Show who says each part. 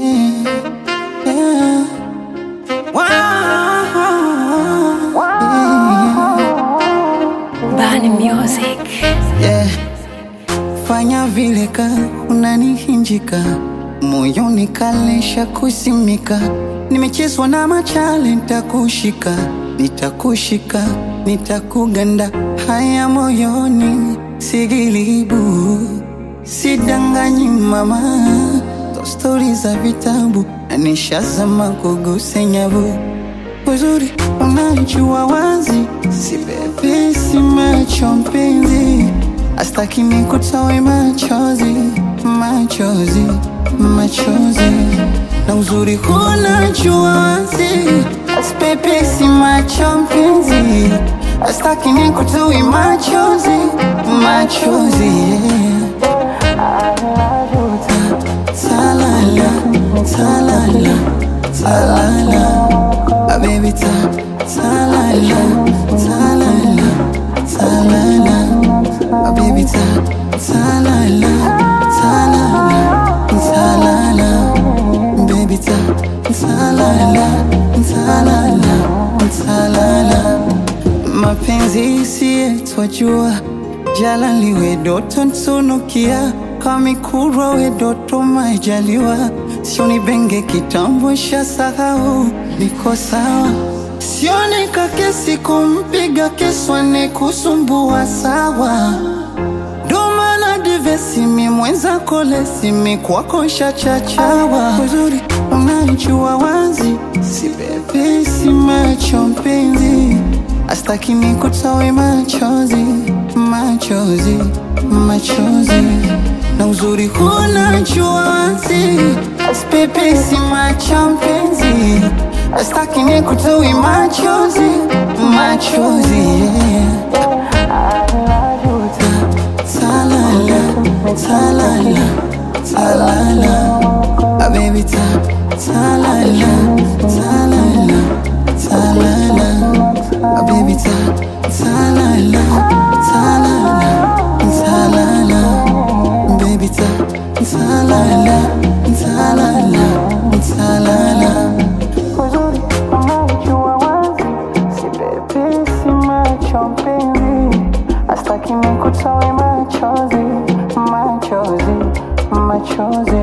Speaker 1: yeah. Wow,
Speaker 2: Bani Music.
Speaker 1: yeah. Fanya vile ka unanihinjika moyoni kalesha kusimika, nimechezwa na machale, nitakushika nitakushika nitakuganda, haya moyoni sigilibu, sidanganyi mama, to stori za vitabu na nishazama kuguse nyavu uzuri unajua wazi, si bebe si macho mpenzi, astaki nikutoe machozi machozi machozi, na uzuri unajua wazi, si bebe si macho mpenzi, astaki nikutoe machozi machozi yeah. Talala, talala, talala Ah, baby, ta, talala, talala, talala Ah, baby, ta, talala, talala, talala Baby, ta, talala, talala, talala Mapenzi si yetu wajua, jala liwe doto ntunukia, kamikurwa we doto majaliwa, sioni benge kitambo sha sahau, niko sawa sioni kakesi kumpiga keswane kusumbua sawa domana divesimi mwenza kolesimi kwako shachachawa uzuri unajua wazi si bebe si macho mpenzi astaki nikutoe machozi machozi machozi na uzuri unajua wazi aspepe si macho mpenzi astaki nikutoe machozi machozi yeah. Talala, talala, talala Ah, baby, ta, talala, talala, talala Ah, baby, ta, talala, talala, talala Baby, ta, talala, talala, talala Uzuri unajua wazi, si bebe si macho mpenzi, astaki nikutoe machozi, machozi, machozi